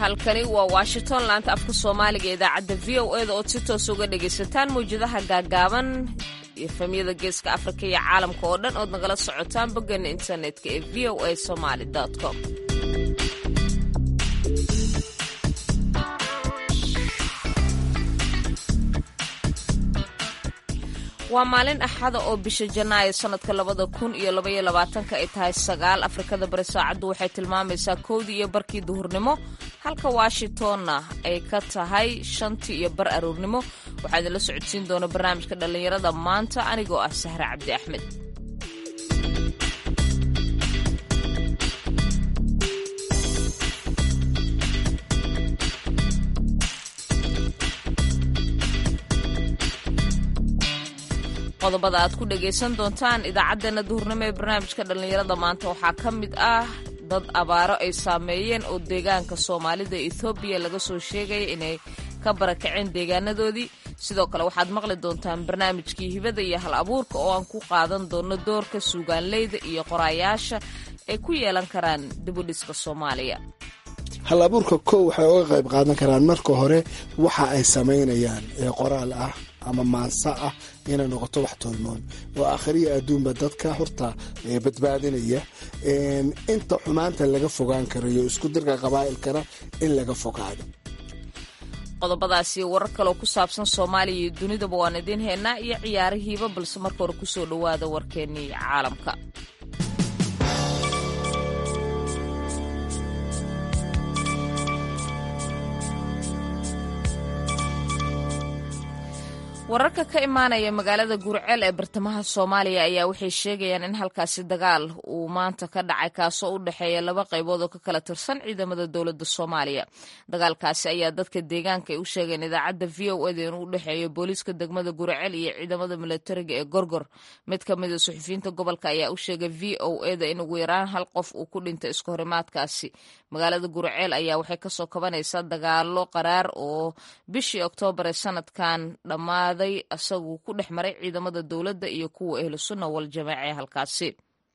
halkani waa washington laanta afka soomaaliga idaacadda v o eda ood si toos uga dhagaysataan mawjadaha gaagaaban efamyada geeska afrika iyo caalamka oo dhan ood nagala socotaan boggeena internetka ee v o a somaly com waa maalin axada oo bisha janaayo sanadka labada kun iyo labaiyo labaatanka ay tahay sagaal afrikada bari saacaddu waxay tilmaamaysaa kowdii iyo barkii duhurnimo halka washingtonna ay ka tahay shantii iyo bar aroornimo waxaa idinla socodsiin doona barnaamijka dhallinyarada maanta anigoo ah sahre cabdi axmed qodobada aad ku dhagaysan doontaan idaacaddeenna duhurnimo ee barnaamijka dhallinyarada maanta waxaa ka mid ah dad abaaro ay saameeyeen oo deegaanka soomaalida ethoobiya laga soo sheegaya inay ka barakaceen deegaanadoodii sidoo kale waxaad maqli doontaan barnaamijkii hibada iyo hal abuurka oo aan ku qaadan doono doorka suugaanleyda iyo qoraayaasha ay ku yeelan karaan dibudhiska soomaaliya hal abuurka kow waxay uga qayb qaadan karaan marka hore waxa ay samaynayaan ee qoraal ah ama maansa ah inay noqoto wax tolmoon oo akhriya adduunba dadka horta badbaadinaya inta xumaanta laga fogaan karayo isku dirka qabaa'ilkana in laga fogaado qodobadaasi warar kaloo ku saabsan soomaaliya iyo dunidaba waan idiin haynaa iyo ciyaarihiiba balse marka hore kusoo dhowaada warkeennii caalamka wararka ka imaanaya magaalada gurceel ee bartamaha soomaaliya ayaa waxay sheegayaan in halkaasi dagaal uu maanta ka dhacay kaasoo u dhexeeya laba qaybood oo ka kala tirsan ciidamada dowladda soomaaliya dagaalkaasi ayaa dadka deegaanka ay u sheegeen idaacadda v o eda inuu u dhexeeyo booliiska degmada gurceel iyo ciidamada milatariga ee gorgor mid ka mida suxufiyiinta gobolka ayaa u sheegay v o eda in ugu yaraan hal qof uu ku dhintay isku horimaadkaasi magaalada gurceel ayaa waxay kasoo kabanaysaa dagaalo qaraar oo bishii oktoobar ee sanadkan dhammaad isagu ku dhex maray ciidamada dowladda iyo kuwa ahlu sunna wal jamaaca ee halkaasi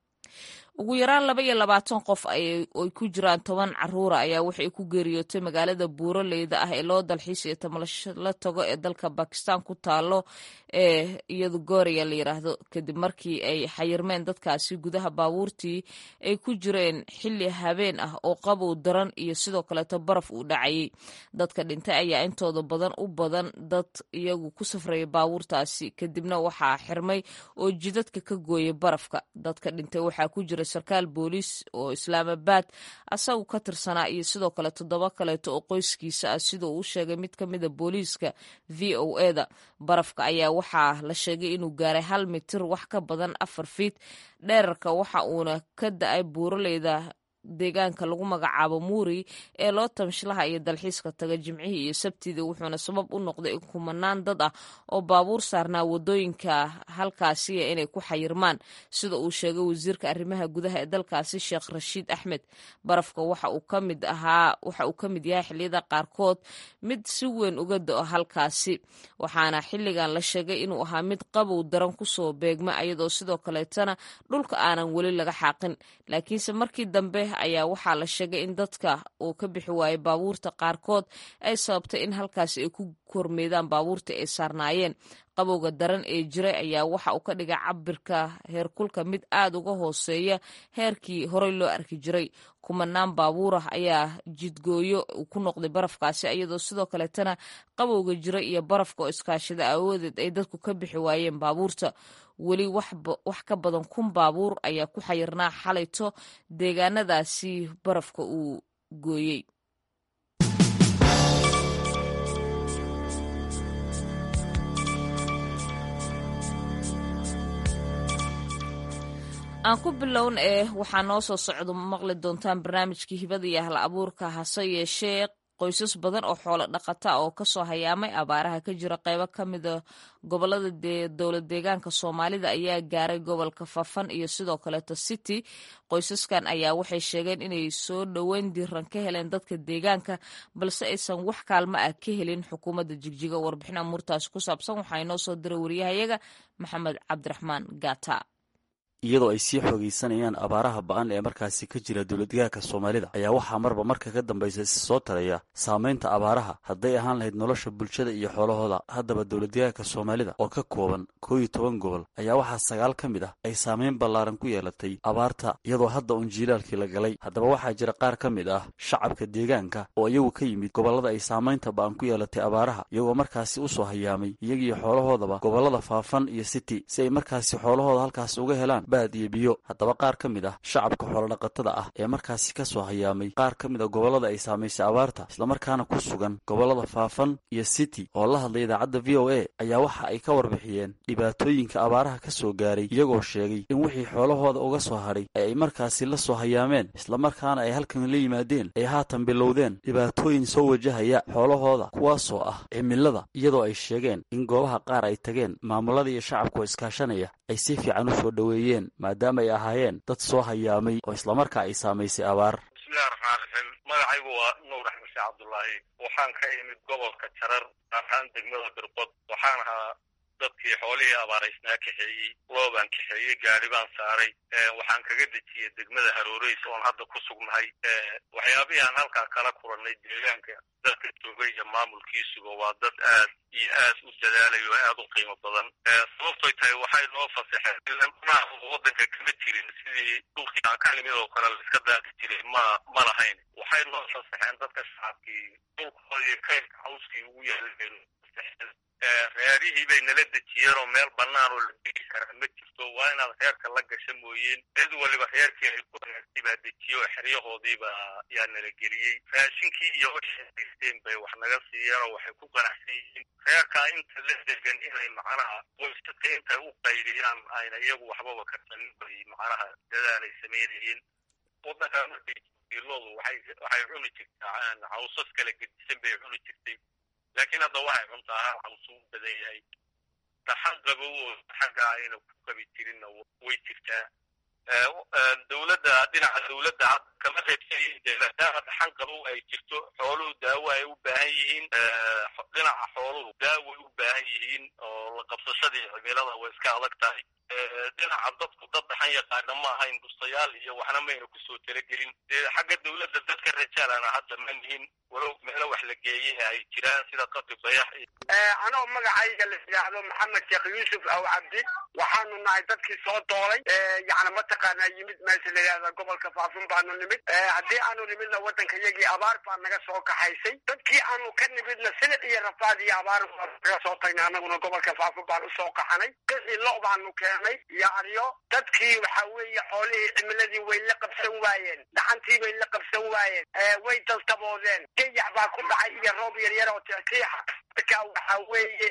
ugu yaraan laba iyo labaatan qof ay ku jiraan toban caruura ayaa waxay ku geeriyootay magaalada buuraleyda ah ee loo dalxiis iyo tamalasho tago ee dalka bakistan ku taalo ee iyadu gooriya la yiraahdo kadib markii ay xayirmeen dadkaasi gudaha baabuurtii ay ku jireen xilli habeen ah oo qabow daran iyo sidoo kaleeto baraf uu dhacayay dadka dhintay ayaa intooda badan u badan dad iyagu ku safraya baabuurtaasi kadibna waxaa xirmay oo jidadka ka gooyay barafka dadka dhintay waxaa ku jira sarkaal booliis oo islaamabad asagu ka tirsanaa iyo sidoo kale toddoba kaleeto oo qoyskiisa ah sida uu u sheegay mid ka mida booliiska v o eda barafka ayaa waxaa la sheegay inuu gaaray hal mitir wax ka badan afar fiit dheerarka waxa uuna ka da-ay buuraleyda deegaanka lagu magacaabo muuri ee loo tamshlaha iyo dalxiiska taga jimcihii iyo sabtidii wuxuuna sabab u noqday in kumanaan dad ah oo baabuur saarnaa wadooyinka halkaasiya inay ku xayirmaan sida uu sheegay wasiirka arrimaha gudaha ee dalkaasi sheekh rashiid axmed barafka waxa uu ka mid ahaa waxa uu ka mid yahay xilliyada qaarkood mid si weyn uga do-o halkaasi waxaana xilligan la sheegay inuu ahaa mid qabow daran kusoo beegma iyadoo sidoo kaleetana dhulka aanan weli laga xaaqin laakiinse markii dambe ayaa waxaa la sheegay in dadka uu ka bixi waayay baabuurta qaarkood ay sababtay in halkaasi ay ku kormeedaan baabuurta ay saarnaayeen qabowga daran ee jiray ayaa waxa uu ka dhigay cabirka heerkulka mid aad uga hooseeya heerkii horey loo arki jiray kumanaan baabuur ah ayaa jidgooyo ku noqday barafkaasi iyadoo sidoo kaleetana qabowga jiray iyo barafka oo iskaashada awoodeed ay dadku ka bixi waayeen baabuurta weli wax ka badan kun baabuur ayaa ku xayirnaa xalayto deegaanadaasi barafka uu gooyey aan ku bilown ee waxaa noo soo socdo maqli doontaan barnaamijkii hibada iyo hal abuurka hase yeeshee qoysas badan oo xoolo dhaqata oo kasoo hayaamay abaaraha ka jira qeybo ka mida gobolada dowlad deegaanka soomaalida ayaa gaaray gobolka fafan iyo sidoo kaleeto city qoysaskan ayaa waxay sheegeen inay soo dhoweyn diiran ka heleen dadka deegaanka balse aysan wax kaalmo ah ka helin xukuumadda jigjiga warbixin amuurtaasi ku saabsan waxaa inoo soo diray wariyahayaga maxamed cabdiraxmaan gata iyadoo ay sii xoogaysanayaan abaaraha ba-an ee markaasi ka jira dowladdegaanka soomaalida ayaa waxaa marba marka ka dambaysa si soo taraya saamaynta abaaraha hadday ahaan lahayd nolosha bulshada iyo xoolahooda haddaba dowladdegaanka soomaalida oo ka kooban koo iyo toban gobol ayaa waxaa sagaal ka mid ah ay saamayn ballaaran ku yeelatay abaarta iyadoo hadda uun jiilaalkii la galay haddaba waxaa jira qaar ka mid ah shacabka deegaanka oo iyagu ka yimid gobollada ay saamaynta ba-an ku yeelatay abaaraha iyagoo markaasi usoo hayaamay iyagiiyo xoolahoodaba gobollada faafan iyo city si ay markaasi xoolahooda halkaasi uga helaan baad iyo biyo haddaba qaar ka mid ah shacabka xoolodhaqatada ah ee markaasi ka soo hayaamay qaar ka mid a gobollada ay saamaysay abaarta islamarkaana ku sugan gobollada faafan iyo city oo la hadlay idaacadda v o a ayaa waxa ay ka warbixiyeen dhibaatooyinka abaaraha ka soo gaaray iyagoo sheegay in wixii xoolahooda uga soo hadhay ee ay markaasi la soo hayaameen islamarkaana ay halkan la yimaadeen ay haatan bilowdeen dhibaatooyin soo wajahaya xoolahooda kuwaasoo ah cimilada iyadoo ay sheegeen in goobaha qaar ay tageen maamulada iyo shacabka iskaashanaya ay si fiican u soo dhoweeyeen maadaama ay ahaayeen dad soo hayaamay oo islamarkaa ay saamaysay abaar bismillahi raxmaan raxiim magacaygu waa nuur axmed sheekh cabdullaahi waxaan ka imid gobolka jarar ahaan degmada birqod waxaan ahaa dadkii xoolihii abaaraysnaa kaxeeyey loobaan kaxeeyey gaari baan saaray waxaan kaga dejiyey degmada harooreys oon hadda ku sugnahay waxyaabihii aan halkaa kala kulannay deegaanka dadka joogay iyo maamulkiisuba waa dad aad iyo aad u dadaalayo oo aad u qiimo badan sababtoy tahay waxay noo fasaxeen waddanka kama jirin sidii dhulkii aan ka nimid oo kale laiska daadi jiray ma ma lahayn waxay noo fasaxeen dadka shacabkii dhulkoodii kaydka cawskii ugu yaalay reerihii bay nala dejiyeen oo meel bannaan oo la degi karaa ma jirto waa inaad reerka la gasha mooyeen cid waliba reerkii ay ku reertay baa dejiye oo xeryahoodiiba yaa nala geliyey raashinkii iyo waxay haysteen bay wax naga siiyeen oo waxay ku qanacsan yihiin reerkaa inta la degan inay macnaha qoysaska intay u qaydiyaan ayna iyagu waxbaba karsanin bay macnaha dadaalay samaynayeen waddankaa markay iloodu waxay waxay cuni jirtaa cawsas kala gedisan bay cuni jirtay laakiin hadda waxay cuntaa hal cawsu u badan yahay dhaxan qabow oo xagga ayna ku qabi jirinna way jirtaa dowladda dhinaca dowladda hadda kama reebsanyihin maadaama dhaxan qabow ay jirto xooluhu daawo ay u baahan yihiin dhinaca xooluhu daaway u baahan yihiin oo la qabsashadii cimilada way iska adag tahay dhinaca dadku dad dhaxan yaqaana ma ahayn bustayaal iyo waxna mayna kusoo talagelin dee xagga dowladda dadka rajaalana hadda ma nihin walow meelo wax la geeyey ay jiraan sida qadri bayax anoo magacayga la yidhaahdo maxamed sheekh yuusuf aw cabdi waxaanu nahay dadkii soo doolay yani mataqaanaa yimid meesha la yidhahda gobolka faafin baanu nimid haddii aanu nimidna waddanka yagii abaar baa naga soo kaxaysay dadkii aanu ka nimidna silic iyo rafaad iyo abaar naga soo tagnay annaguna gobolka faafin baan usoo qaxanay qixii lo baanu keenay iyo aryo dadkii waxa weeye xoolihii cimiladii way la qabsan waayeen dhaxantii bay la qabsan waayeen way daltaboodeen gayax baa ku dhacay iyo roob yaryar oo tixiixa marka waxa weeye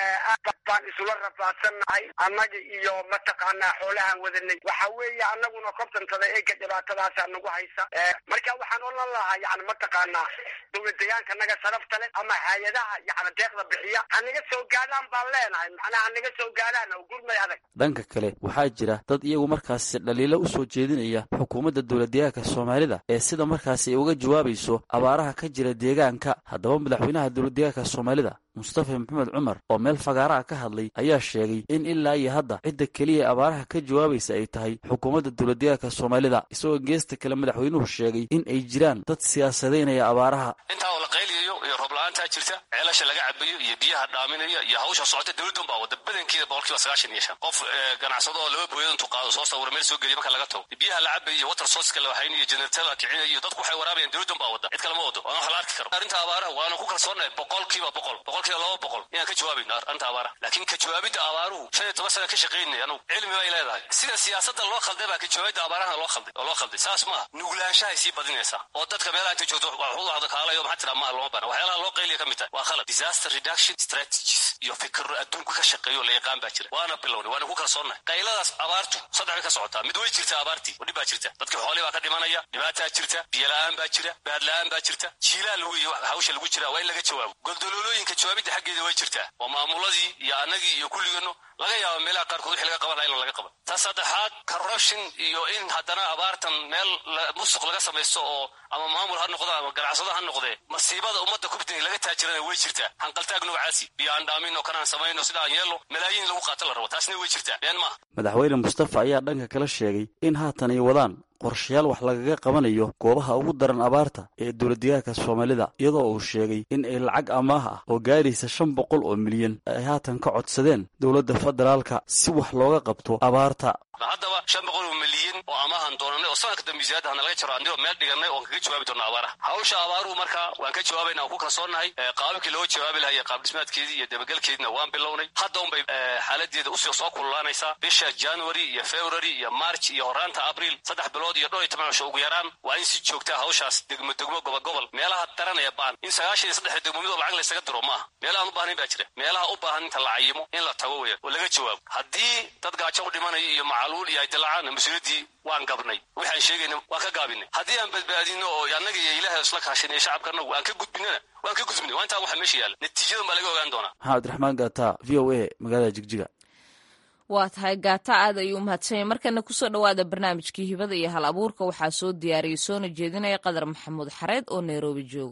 baan isula rafaadsannahay annaga iyo mataqaanaa xoolahaan wadanay waxa weeye annaguna kobtantada eega dhibaatadaasaa nagu haysa marka waxaan odhan lahaa yani mataqaanaa dowlad deegaanka naga sharafta leh ama hay-adaha yani deeqda bixiya hanaga soo gaadhaan baan leenahay macnaha hanaga soo gaadhaan oo gurmay adag dhanka kale waxaa jira dad iyagu markaasi dhaliilo u soo jeedinaya xukuumadda dowladdeegaanka soomaalida ee sida markaasi ay uga jawaabayso abaaraha ka jira deegaanka haddaba madaxweynaha dowladdeegaanka soomaalida mustafa maxamed cumar oo meel fagaaraha ka hadlay ayaa sheegay in ilaa iyo hadda cidda keliya ee abaaraha ka jawaabaysa ay tahay xukuumadda dowladdeegaanka soomaalida isagoo geesta kale madaxweynuhu sheegay in ay jiraan dad siyaasadaynaya abaaraha intaa oo la qayliyayo iyo roobla'aantaa jirta ceelasha laga cabayo iyo biyaha dhaaminaya iyo hawsha socota dowladdan baa wada badankeeda boqolkiiba sagaashan iyo shan qof ganacsado oo laba booyad intuu qaado soo sawira meel soo geliya marka laga tago biyaha la cabayo iyo water sourceka la waxaynayo generatada kicinayo iyo dadku waxay waraabayaan dowladdan baa wada cid kale ma wado waana wax la arki karo arrinta abaaraha waanu ku kalsoonahay boqolkiiba boqol boqolkiiba laba boqol inaan ka jawaabayno arrinta abaaraha laakiin ka jawaabidda abaaruhu shan iyo toban sana ka shaqaynay anugu cilmi bay leedahay sida siyaasadda loo khalday baa ka jawaabidda abaaraha loo khalday oo loo khalday saas maaha nuglaanshahay sii badinaysaa oo dadka meelaha inta joogto waxuda kaalayo maxaa tiraa maa looma bana waxyaalaha loo qayliya ka mid tahay waa khalad disaster reduction strategies iyo fikiro adduunku ka shaqeeyo la yaqaan baa jira waana bilownay waana ku kalsoonnahay qayladaas abaartu saddex bay ka socotaa mid way jirtaa abaartii oo dhib baa jirta dadka xoolii baa ka dhimanaya dhibaataa jirta biyo la-aan baa jira baad la-aan baa jirta jiilaa lagu iyo hawsha lagu jira waa in laga jawaabo goldoloolooyinka jawaabidda xaggeeda way jirtaa waa maamuladii iyo annagii iyo kulligeenno laga yaaba meelaha qaarkood wixii laga qaban laha in laga qaban ta saddexaad corruption iyo in haddana abaartan meel musuq laga samaysto oo ama maamul ha noqdo ama ganacsado ha noqdee masiibada ummadda kubtini laga taajirana way jirtaa hanqaltaag noocaasi biyo aan dhaamin dhaaminno kanaan samayno sida aan yeelno malaayiin lagu qaato la rabo taasna way jirtaa been maaha madaxweyne mustafa ayaa dhanka kala sheegay in haatan ay wadaan qorshayaal wax lagaga qabanayo goobaha ugu daran abaarta ee dowladdegaanka soomaalida iyadoo uu sheegay in ay lacag amaah ah oo gaaraysa shan boqol oo milyan ay haatan ka codsadeen dowladda federaalka si wax looga qabto abaarta haddaba shan boqol oo milyan oo amaahan doonanay oo sanadka dambe ziyaada hana laga jaro andigoo meel dhiganay oon kaga jawaabi doona abaaraha hawsha abaaruhu marka waan ka jawaabayna aan ku kalsoonnahay qaababkii looga jawaabi lahaa iyo qaab dhismaadkeedii iyo dabagelkeediina waan bilownay hadda unbay xaaladeeda usii soo kululaanaysaa bisha january iyo february iyo march iyo horaanta abriil saddex bilood iyo dhowr iyo toban cisho ugu yaraan waa in si joogtaa hawshaas degmo degmo gobol gobol meelaha daran ee baan in sagaashan iyo saddexda degmo midoo lacag laysaga diro maaha meelaha aan u baahnayn baa jira meelaha u baahan inta la cayimo in la tago weya oo laga jawaabo haddii dad gaajo u dhimanayo iyo macaluul iyo ay dilacaanna mas-uuliyaddii waan gabnay waxaan sheegayna waan ka gaabinay haddii aan badbaadino oo annaga iyo ilahay isla kaashan iyo shacabka annagu aan ka gudbinana waan ka gudbinay waa intaan waxa meesha yaalla natiijadan baa laga ogaan doonaa maxamed abdiraxmaan gaata v o a magaalada jigjiga waa tahay gaata aad ayuu u mahadsanyay markana kusoo dhowaada barnaamijkii hibada iyo hal abuurka waxaa soo diyaariyey soona jeedinaya qadar maxamuud xareed oo nairobi joogo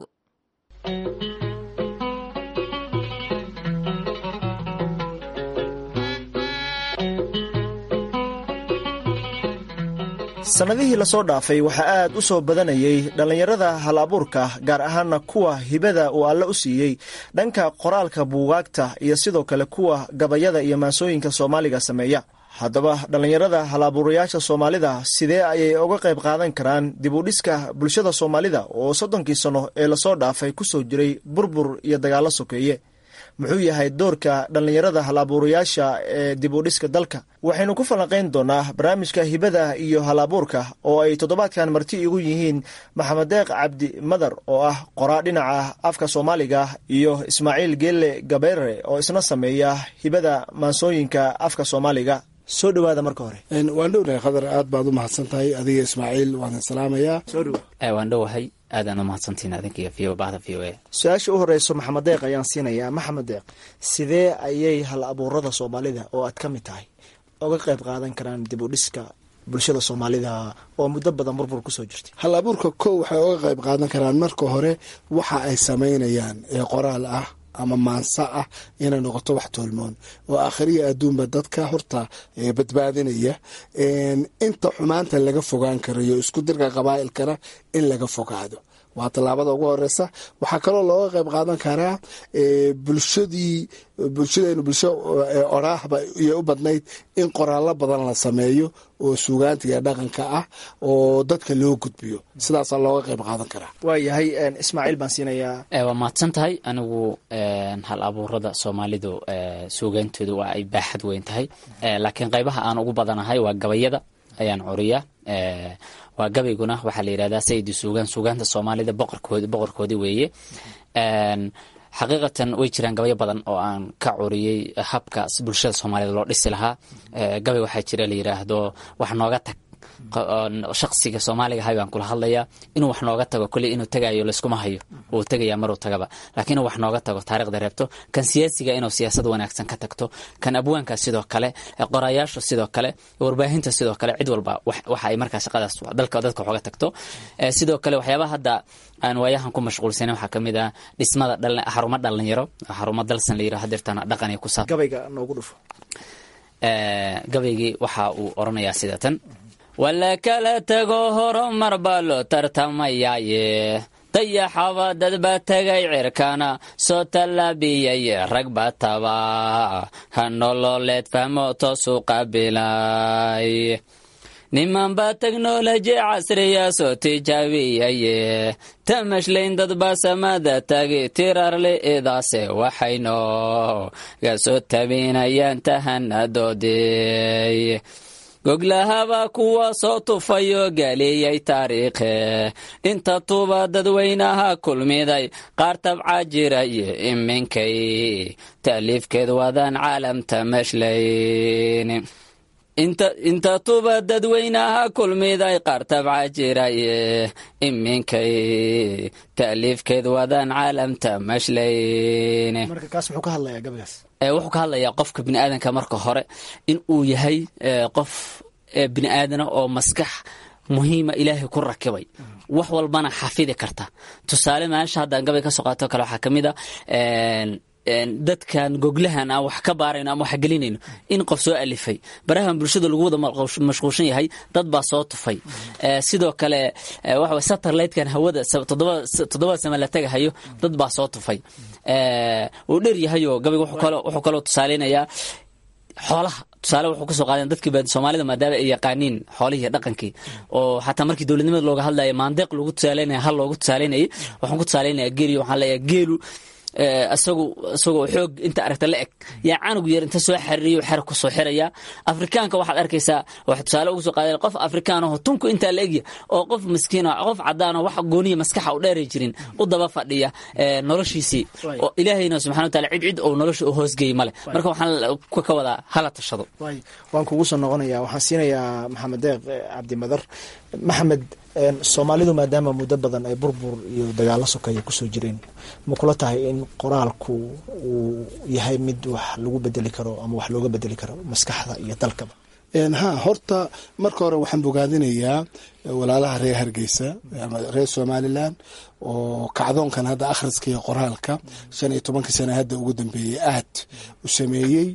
sannadihii lasoo dhaafay waxaa aad u soo badanayay dhallinyarada hal abuurka gaar ahaana kuwa hibada uu alle u siiyey dhanka qoraalka buugaagta iyo sidoo kale kuwa gabayada iyo maasooyinka soomaaliga sameeya haddaba dhallinyarada hal abuurayaasha soomaalida sidee ayay uga qayb qaadan karaan dib u dhiska bulshada soomaalida oo soddonkii sanno ee lasoo dhaafay ku soo jiray burbur iyo dagaallo sokeeye muxuu yahay doorka dhallinyarada hal abuurayaasha ee dib u dhiska dalka waxaynu ku falanqayn doonaa barnaamijka hibada iyo hal abuurka oo ay toddobaadkan marti igu yihiin maxamed deeq cabdi madar oo ah qoraa dhinaca afka soomaaliga iyo ismaaciil geelle gabeere oo isna sameeya hibada maansooyinka afka soomaaliga soo dhowaada marka hore waan dhownahay khadar aad baad u mahadsan tahay adiga ismaaciil waan salaamayaa waan dhowahay aadaan u mahadsantiin adinka iyo bahda v o a su-aasha u horeyso maxamed deeq ayaan siinayaa maxamed deeq sidee ayay hal abuurada soomaalida oo aad ka mid tahay uga qayb qaadan karaan dib u dhiska bulshada soomaalida oo muddo badan burbur kusoo jirtay hal abuurka kow waxay uga qayb qaadan karaan marka hore waxa ay samaynayaan ee qoraal ah ama maansa ah inay noqoto wax toolmoon oo akhriya adduunba dadka horta badbaadinaya inta xumaanta laga fogaan karayo isku dirka qabaa'ilkana in laga fogaado waa tallaabada ugu horeysa waxaa kaloo looga qayb qaadan karaa bulshadii bulshadeenu bulsho oraahba iyo u badnayd in qoraallo badan la sameeyo oo suugaanta iyo dhaqanka ah oo dadka loo gudbiyo sidaasaa looga qayb qaadan karaa waayahay ismaaciil baan siinayaa waa mahadsan tahay anigu hal abuurada soomaalidu suugaantooda waa ay baaxad weyn tahay laakiin qaybaha aan ugu badanahay waa gabayada ayaan curiya waa gabayguna waxaa la yidhahdaa sayidi suugaan suugaanta soomaalida boqorkoodi boqorkoodii weeye xaqiiqatan way jiraan gabayo badan oo aan ka curiyey habka bulshada soomaalida loo dhisi lahaa gabay waxaa jira la yidhaahdo wax nooga tag shaqsiga soomaaliga ahay baan kula hadlayaa inuu wax nooga tago kolley inuu tagayo layskuma hayo uu tegayaa maruu tagaba laakiin inuu wax nooga tago taarikhda reebto kan siyaasiga inuu siyaasad wanaagsan ka tagto kan abwaanka sidoo kale qorayaasha sidoo kale warbaahinta sidoo kale cid walba waxa ay markaa shaqadaas dalka dadka waxooga tagto sidoo kale waxyaabaha hadda aan waayahan ku mashquulsanen waxaa kamid ah dhismada xarumo dhalinyaro xarumo dalsan la yiraho hadeertaan dhaqan iyo kusaab gabayga noogu dhufo gabaygii waxa uu oranayaa sida tan wala kala tago horumar baa loo tartamayaaye dayaxaba dad baa tegay cirkana soo tallaabiyay rag baa taba ha nololeed fahmo toosu qaabilay niman baa teknoloji casriya soo tijaabiyaye tamashlayn dad baa samada tagi tirarle idaase waxayno ga soo tabinayaan tahanadoodey goglahaba kuwa soo tufayo gaaliyey taariikhe inta tuba dadweynaha kulmiday qaar tabca jiraye iminkay taaliifkeed wadaan caalamta mashlayn inta tuba dadweynaha kulmiday qaar tabca jiraye iminkay taaliifkeed wadaan caalamta mashlayn marka kaas muxuu ka hadlayaa gabagaas wuxuu ka hadlayaa qofka biniaadanka marka hore in uu yahay qof biniaadana oo maskax muhiima ilaahay ku rakibay wax walbana xafidi karta tusaale meesha haddaan gabay ka soo qaato kale waxaa kamid a dadkan goglahan aan wax ka baarayno ama wax gelinayno in qof soo alifay barahan bulshada lagu wada mashquulshan yahay dad baa soo tufay sidoo kale waxa satellitekan hawada toddobada sama la tagahayo dad baa soo tufay uu dheer yahayoo gabayga wuxuu kaloo tusaaleynayaa xoolaha tusaale wuxuu kasoo qaadeen dadkii soomaalida maadaama ay yaqaaniin xoolihii iyo dhaqankii oo xataa markii dowladnimada looga hadlaya maandeeq lagu tusaaleynaya hal loogu tusaaleynayay waxaan ku tusaaleynaya geeliyo waxaan leeyahay geelu isagu isagoo xoog inta aragta la eg yaa canug yar inta soo xariiriyo xer ku soo xiraya afrikaanka waxaad arkaysaa wax tusaale ugu soo qaadeen qof afrikaan aho tunku intaa la egya oo qof miskiin qof cadaan oo wax gooniya maskaxa u dheeri jirin u daba fadhiya noloshiisii oo ilaahayna subxana wa taala cid cid oo nolosha u hoosgeeyey male marka waxaan ka wadaa hala tashado waan kugu soo noqonaya waxaan siinayaa maxamed deeq cabdimadar maxamed soomaalidu maadaama muddo badan ay burbur iyo dagaalo sokeeya kusoo jireen ma kula tahay in qoraalku uu yahay mid wax lagu bedeli karo ama wax looga bedeli karo maskaxda iyo dalkaba ha horta marka hore waxaan bogaadinayaa walaalaha reer hargeysa ama reer somalilan oo kacdoonkan hadda akhriska iyo qoraalka shan iyo tobankii sana hadda ugu dambeeyey aad u sameeyey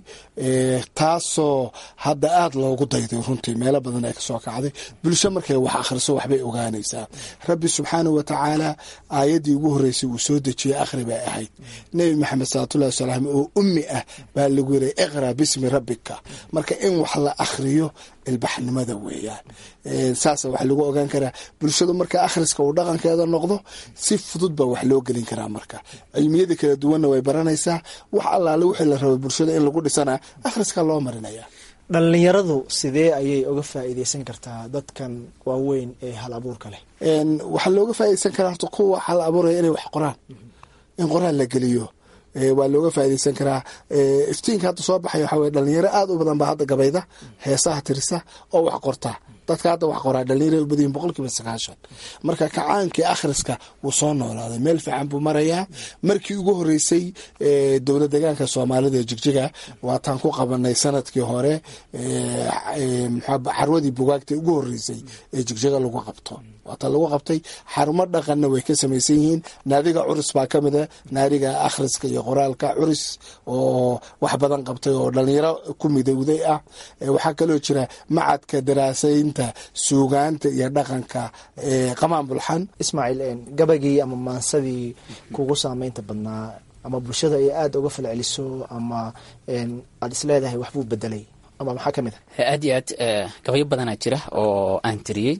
taasoo hadda aad loogu dayday runtii meelo badan ay kasoo kacday bulsho markay wax akhriso waxbay ogaanaysaa rabbi subxaanah wa tacaala aayaddii ugu horreysay uu soo dejiyey akhri bay ahayd nebi maxamed salawatullahi wasalaam oo ummi ah baa lagu yiray iqra bismi rabbika marka in wax la akhriyo ilbaxnimada weeyaan saasa wax lagu ogaan karaa bulshadu marka akhriska uu dhaqankeeda noqdo si fudud baa wax loo gelin karaa marka cilmiyada kala duwanna way baranaysaa wax allaale wixii la raba bulshada in lagu dhisana akhriska loo marinaya dhallinyaradu sidee ayay uga faa'iideysan kartaa dadkan waaweyn ee hal abuurka leh waxaa looga faaideysan karaa horta kuwa hal abuuraya inay wax qoraan in qoraal la geliyo waa looga faaideysan karaa iftiinka hadda soo baxay waxaa weye dhalinyaro aad u badan baa hadda gabayda heesaha tirisa oo wax qorta dadka hadda wax qoraa dhalinyaro u badayin boqol kiiba sagaashan marka kacaankii akhriska wuu soo noolaaday meel fiican buu marayaa markii ugu horeysay dowlad deegaanka soomaalida ee jigjiga waataan ku qabanay sanadkii hore xarwadii bugaagta ugu horeysay ee jigjiga lagu qabto waata lagu qabtay xarumo dhaqanna way ka samaysan yihiin naadiga curus baa ka mida naadiga akhriska iyo qoraalka curus oo wax badan qabtay oo dhalinyaro ku midowday ah waxaa kaloo jira macadka daraasaynta suugaanta iyo dhaqanka qamaan bulxan ismaaciil gabagii ama maansadii kugu saameynta badnaa ama bulshada ay aada uga falceliso ama aada isleedahay waxbuu bedelay ama maxaa ka mid ah aad iyo aad gabayo badanaa jira oo aan tiriyey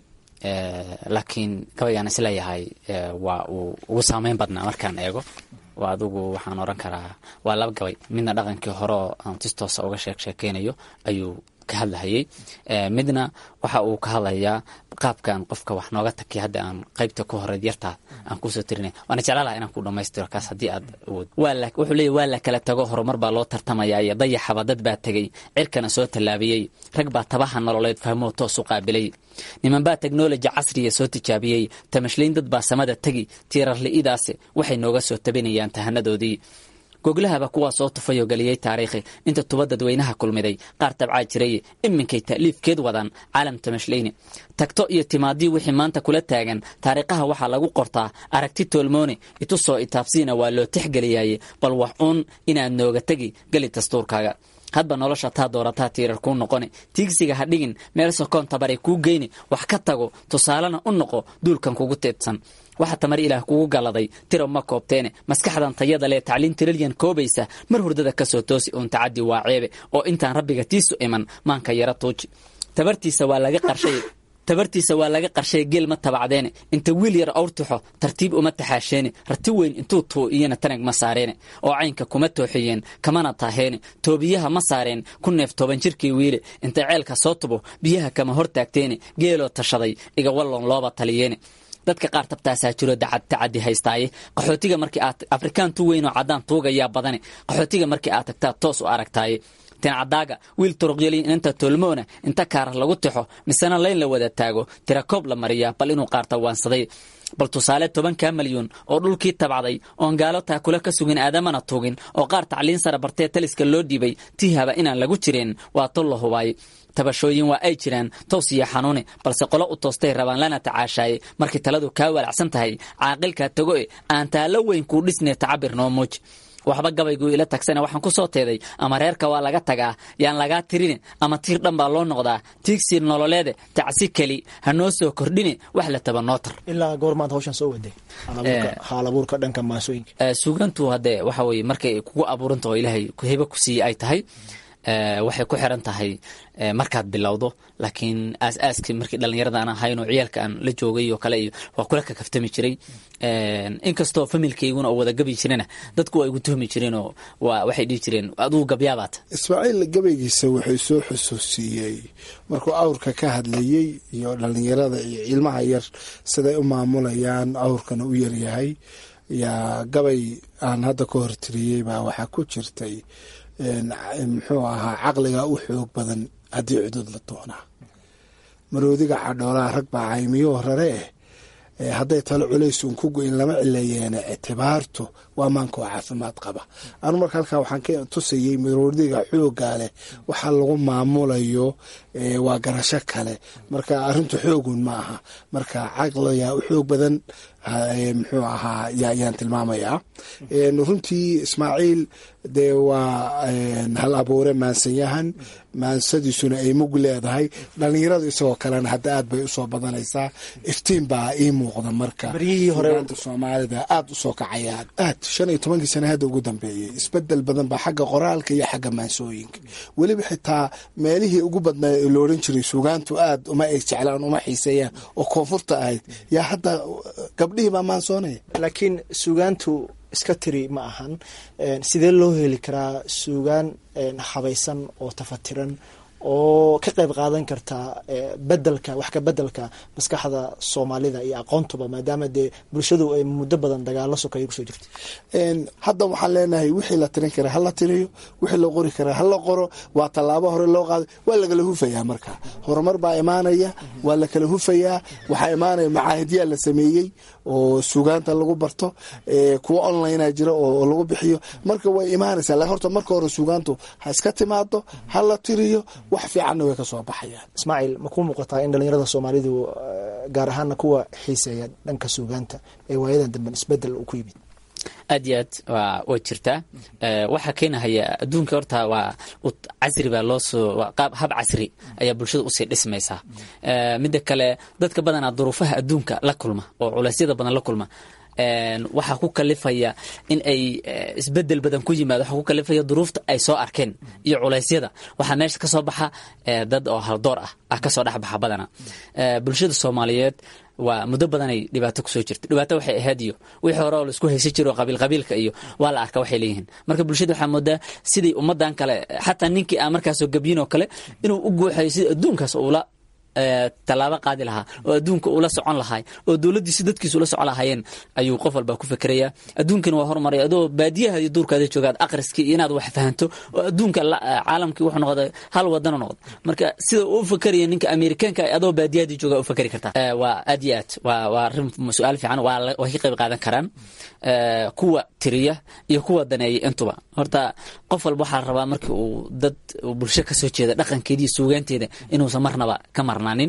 laakiin gabaygaan isleeyahay waa uu ugu saameyn badnaa markaan eego waa adigu waxaan oran karaa waa laba gabay midna dhaqankii horeo aan tistoosa uga sheek sheekeynayo ayuu ka hadlahayey midna waxa uu ka hadlayaa qaabkan qofka wax nooga takiy hadda aan qaybta ku horeyd yartaa aan kusoo tirinay waana jeclaalaha inaan ku dhamaystiro kaas haddii aad awood wuxuu leeyahy waa la kala tago horumar baa loo tartamayaa iyo dayaxaba dad baa tegey cirkana soo tallaabiyey rag baa tabaha nololeed fahmoo toos u qaabilay niman baa teknoloji casriya soo tijaabiyey tamashlayn dad baa samada tegi tiirarli'idaasi waxay nooga soo tabinayaan tahanadoodii goglahaba kuwaa soo tufayoo geliyey taariikhi inta tuba dadweynaha kulmiday qaar tabcaa jiray iminkay ta'liifkeed wadaan caalam tamashlayni tagto iyo timaadii wixii maanta kula taagan taariikhaha waxaa lagu qortaa aragti toolmoone itusoo itaabsiina waa loo tixgeliyaye bal wax uun inaad nooga tegi geli dastuurkaaga hadba nolosha taa doorataa tiirar kuu noqone tiigsiga ha dhigin meel sokoon tabaray kuu geyni wax ka tago tusaalena u noqo duulkan kugu teedsan waxa tamar ilaah kugu galladay tiro ma koobteene maskaxdan tayada lee tacliin tiralyan koobaysa mar hurdada ka soo toosi uun tacaddi waa ceebe oo intaan rabbiga tiisu iman maanka yara tuuji tabartiisa waa laga qarshay tabartiisa waa laga qarshay geel ma tabacdeene inta wiil yar awrtixo tartiib uma taxaasheene rati weyn intuu tuu iyana tanag ma saareene oo caynka kuma tooxiyeen kamana taaheene toobiyaha ma saareen ku neef toban jirkii wiile inta ceelka soo tubo biyaha kama hor taagteene geeloo tashaday iga walloon looba taliyeene dadka qaar tabtaasaa jiro dacad tacadi haystaaye qaxootiga markii aad afrikaan tu weyn oo caddaan tuugayaa badane qaxootiga markii aad tagtaa toos u aragtaaye tincadaaga wiil turuqyaliin inta tolmoona inta kaara lagu tixo misena layn la wada taago tirakoob la mariyaa bal inuu qaarta waansaday bal tusaale tobankaa malyuun oo dhulkii tabcday oon gaalo taakula ka sugin aadamana tuugin oo qaar tacliin sara bartee taliska loo dhiibay tiihaba inaan lagu jireen waa tol la hubaay tabashooyin waa ay jiraan tows iyo xanuune balse qolo u toostay rabaan lana tacaashaaye markii taladu kaa walacsan tahay caaqilkaa tago e aan taallo weyn kuu dhisnee tacabir noo muuj waxba gabaygu ila tagsana waxaan kusoo teeday ama reerka waa laga tagaa yaan lagaa tirini ama tiir dhan baa loo noqdaa tiigsi nololeede tacsi keli ha noo soo kordhini wax la taba noo tar ilaa goormaad hawshan soo waday haal abuurka dhanka maasooyinka suugantu hadde waxa weye markay kugu abuuranta oo ilaahay hebe ku siiye ay tahay waxay ku xiran tahay markaad bilowdo laakiin aas-aaskii markii dhallinyarada aan ahayn oo ciyaalka aan la joogay oo kale iyo waa kula kakaftami jiray inkastoo familkayguna oo wada gabi jirena dadku waa igu tuhmi jireenoo waxay dhihi jireen aduu gabyaabaata ismaaciil gabaygiisa wuxuu soo xusuusiyey markuu awrka ka hadlayey iyo dhallinyarada iyo ilmaha yar siday u maamulayaan awrkana u yaryahay yaa gabay aan hadda ka hortiriyey baa waxaa ku jirtay muxuu ahaa caqliga u xoog badan haddii cudud la doonaa maroodiga cadhoolaha rag baa caymiyo rare eh hadday talo culays uun ku go-in lama cileeyeene ictibaartu waa maanka oo caafimaad qaba anu marka halkaa waxaan ka tusayey maroodiga xoogaa leh waxa lagu maamulayo waa garasho kale marka arintu xoogun ma aha marka caqliga u xoog badan muxuu ahaa yaan tilmaamayaa runtii ismaaciil dee waa hal abuure maansanyahan maansadiisuna ay mug leedahay dhalinyaradu isagoo kalena hadda aad bay usoo badanaysaa iftiin baa ii muuqda marka baryihii hore soomaalida aad usoo kacayaan aad shan iyo tobankii sana hadda ugu dambeeyey isbedel badan baa xagga qoraalka iyo xagga maansooyinka weliba xitaa meelihii ugu badnaa ee loodhan jiray suugaantu aad uma ay jeclaan uma xiiseeyaan oo koonfurta ahayd yaa hadda gabdhihii baa maansoonaya laakiin suugaantu iska tiri ma ahan sidee loo heli karaa suugaan habaysan oo tafatiran oo ka qayb qaadan karta bedelka wax ka bedelka maskaxda soomaalida iyo aqoontuba maadaama dee bulshadu ay muddo badan dagaalo sokeeya kusoo jirta hadda waxaan leenahay wixii la tirin kara hala tiriyo wixii la qori kara hala qoro waa tallaabo hore loo qaaday waa lagala hufayaa marka horumar baa imaanaya waa lakala hufayaa waxaa imaanaya macaahidyaa la sameeyey oo suugaanta lagu barto kuwa onlinea jira oo lagu bixiyo marka way imaanaysaa lakin horta marka hore suugaantu ha iska timaado ha la tiriyo wax fiicanna way ka soo baxayaan ismaaciil ma ku muuqataa in dhalinyarada soomaalidu gaar ahaana kuwa xiiseeya dhanka suugaanta ee waayadan damben isbedel uu ku yimid aad iyo aad waa way jirtaa waxaa keenahaya adduunka horta waa casri baa loo soo qaab hab casri ayaa bulshada usii dhismaysaa midda kale dadka badanaa duruufaha adduunka la kulma oo culeysyada badan la kulma waxaa ku kalifaya in ay isbedel badan ku yimaado waxaa ku kalifaya duruufta ay soo arkeen iyo culeysyada waxaa meesha ka soo baxa dad oo haldoor ah ah kasoo dhexbaxa badana bulshada soomaaliyeed waa muddo badanay dhibaato kusoo jirta dhibaato waxay ahayd iyo wixii hore oo laisku haysan jiro qabiil qabiilka iyo waa la arka waxay leeyihiin marka bulshada waxaa moodaa sidai ummadan kale xataa ninkii aan markaasoo gabyin oo kale inuu u guuxayo sida adduunkaas uula tallaabo qaadi lahaa oo adduunka ula socon lahay oo dowladdiisi dadkiisa ula socon lahaayeen ayuu qof walba ku fekeraya adduunkana waa horumaray adoo baadiyaha iyo duurkaada joogaad aqriskii iyo inaad wax fahanto oo adduunka caalamkii wuxuu noqday hal wadano noqdo marka sida uu fakeraya ninka amerikaanka adoo baadiyahadii jooga u fakeri kartaa waa aad iyo aad waa waa arrin su-aal fiican waa way ka qayb qaadan karaan kuwa tiriya iyo kuwa daneeya intuba horta qof walba waxaa la rabaa markii uu dad bulsho kasoo jeeda dhaqankeeda iyo suugaanteeda inuusan marnaba ka marnaanin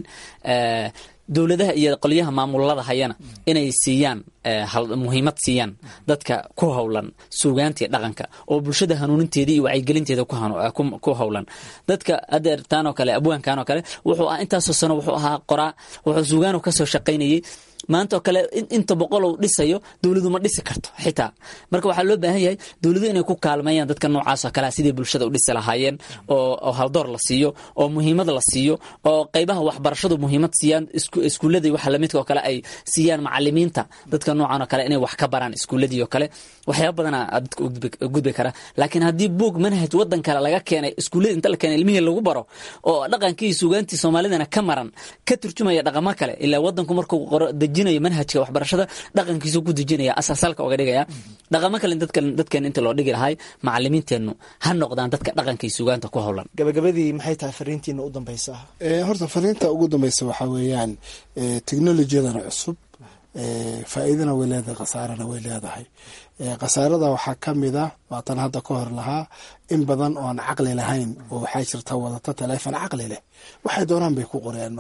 dowladaha iyo qolyaha maamulada hayana inay siiyaan muhiimad siiyaan dadka ku howlan suugaanta iyo dhaqanka oo bulshada hanuuninteeda iyo wacyigelinteeda ku howlan dadka adeertaan oo kale abwaankan oo kale wuxuu ah intaasoo sano wuxuu ahaa qoraa wuxuu suugaanu kasoo shaqaynayey maanta oo kale inta boqol uu dhisayo dowladu ma dhisi karto xitaa marka waxaa loo baahan yahay dowladu inay ku kaalmeeyaan dadka noocaas oo kalea sidii bulshada u dhisi lahaayeen oo haldoor la siiyo oo muhiimad la siiyo oo qeybaha waxbarashadu muhiimad siiyaan iskuuladii waxa lamidka oo kale ay siiyaan macalimiinta dadka noocan oo kale inay wax ka baraan iskuuladii oo kale waxyaaba badana dadka gudbi kara laakiin haddii buog manhaj wadan kale laga keenay iskuuladii inta la keenay ilmihii lagu baro oo dhaqankii suugaantii soomaalidana ka maran ka turjumaya dhaqamo kale ilaa wadanku markuu qoro dejinayo manhajka waxbarashada dhaqankiisu ku dejinaya asaasalka oga dhigaya dhaqamo kale dadkeen inta loo dhigi lahay macalimiinteennu ha noqdaan dadka dhaqanka iyo suugaanta ku howlan gabagabadii maxay tahay fariintiina u dambeysa horta fariinta ugu dambeysa waxaa weeyaan technolojiyadana cusub faa'iidana way leedahay khasaarana way leedahay khasaarada waxaa ka mid a waatan hadda ka hor lahaa in badan oo aan caqli lahayn oo waxaa jirta wadata taleefon caqli leh waxay doonaan bay ku qoreen marka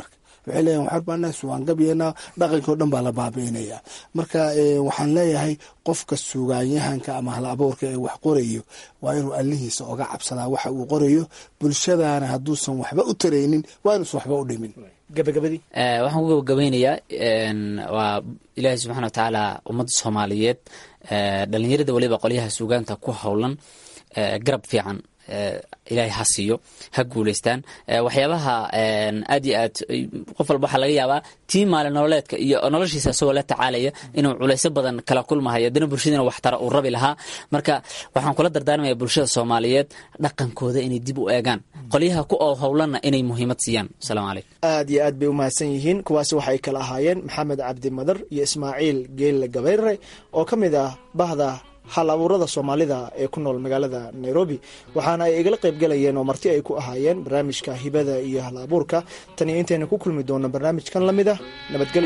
waxay leeyahin waxaan baanahay suwaangabyeenaa dhaqankii o dhan baa la baabi'inaya marka waxaan leeyahay qofka sugaanyahanka ama hal abuurka ee wax qorayo waa inuu allihiisa oga cabsadaa waxa uu qorayo bulshadaana hadduusan waxba u taraynin waa inuusan waxba u dhimin gabagabadii waxaan ku gabagabeynayaa waa ilaahay subxana wa tacaala ummadda soomaaliyeed dhalinyarada weliba qolyaha suugaanta ku howlan garab fiican ilaahay ha siiyo ha guuleystaan waxyaabaha aad iyo aad qof walba waxaa laga yaabaa tii maalin nololeedka iyo noloshiisa isagoo la tacaalaya inuu culeysyo badan kala kulmahayo haddana bulshadiina waxtara uu rabi lahaa marka waxaan kula dardaarmaya bulshada soomaaliyeed dhaqankooda inay dib u eegaan qolyaha ku oo howlanna inay muhiimad siiyaan asalaamu calaykum aad iyo aad bay u mahadsan yihiin kuwaasi waxay kala ahaayeen maxamed cabdi madar iyo ismaaciil geelle gabayre oo ka mid ah bahda hal abuurada soomaalida ee ku nool magaalada nairobi waxaana ay igala qayb galayeen oo marti ay ku ahaayeen barnaamijka hibada iyo hal abuurka tan iyo intaynu ku kulmi doono barnaamijkan lamid ah nabadgelyo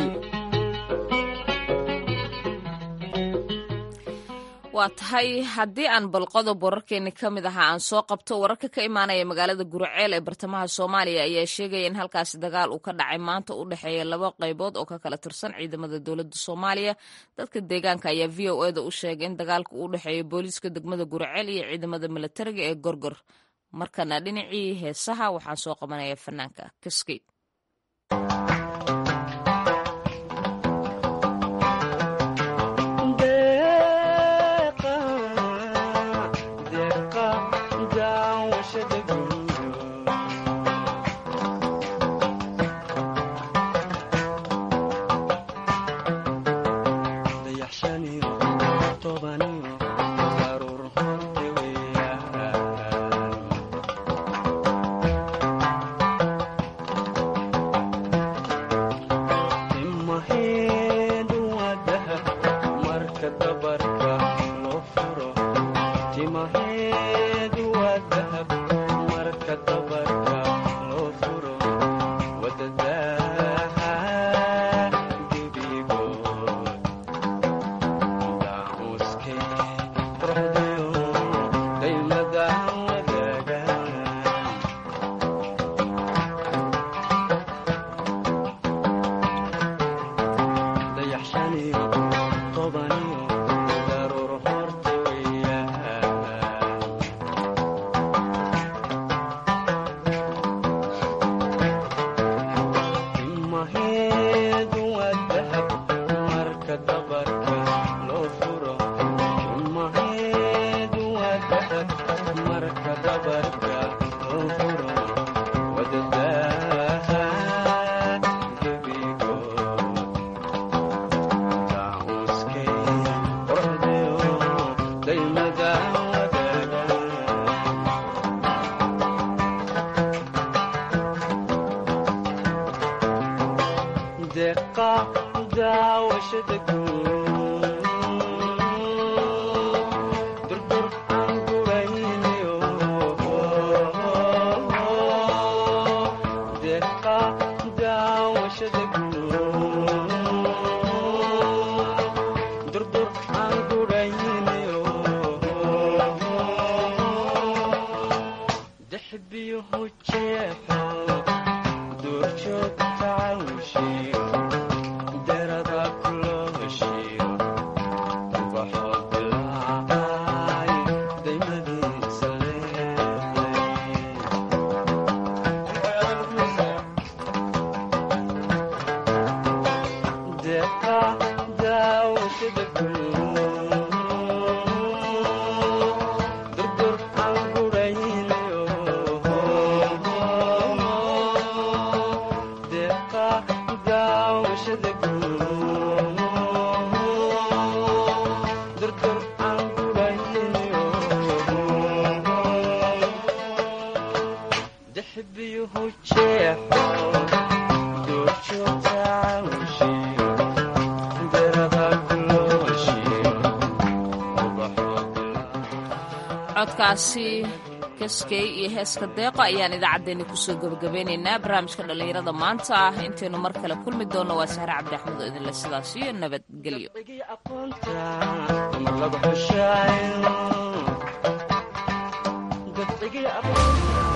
waa tahay haddii aan balqodob wararkeeni ka mid ahaa aan soo qabto wararka ka imaanaya magaalada guraceel ee bartamaha soomaaliya ayaa sheegaya in halkaasi dagaal uu ka dhacay maanta u dhexeeya laba qaybood oo ka kala tirsan ciidamada dowladda soomaaliya dadka deegaanka ayaa v o eda u sheegay in dagaalka uu dhexeeya booliiska degmada guraceel iyo ciidamada milatariga ee gorgor markana dhinacii heesaha waxaan soo qabanaya fanaanka kaskey codkaasi kaskey iyo heeska deeqo ayaan idaacaddeenni kusoo gebagabeynaynaa barnaamijka dhallinyarada maanta ah intaynu mar kale kulmi doonno waa sahre cabdi axmed oo idinle sidaas iyo nabadgelyo